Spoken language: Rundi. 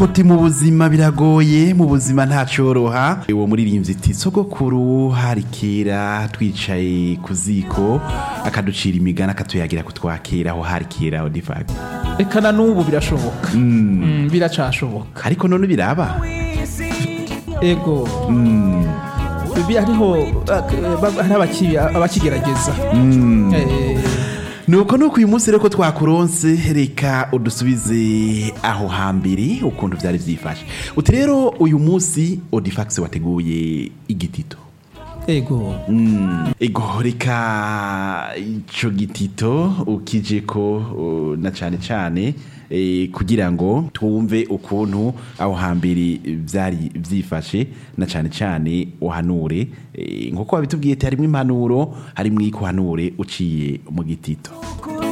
Uti mu buzima biragoye mu buzima ntacoroha uwo muririmbyi iti sogokuru hari kera twicaye ku ziko akaducira imigani akatuyagira kutwakira aho hari kera aho difact reka na n'ubu birashoboka Mm, biracashoboka ariko none biraba ego Bi- hariho eh, ba- hari abaki- abakigerageza Eh, nuko nuko uyu munsi rero ko twakuronse reka udusubize aho hambere ukuntu byari byifashe uti rero uyu munsi odifax wateguye igitito ego ego reka ico gitito ukije ko uh, na cane cane eh, kugira ngo twumve ukuntu aho hambere byari byifashe na cane cane uhanure eh, nkuko wabitubwiye ati harimwo impanuro harimwo ikuhanure uciye mu gitito kuri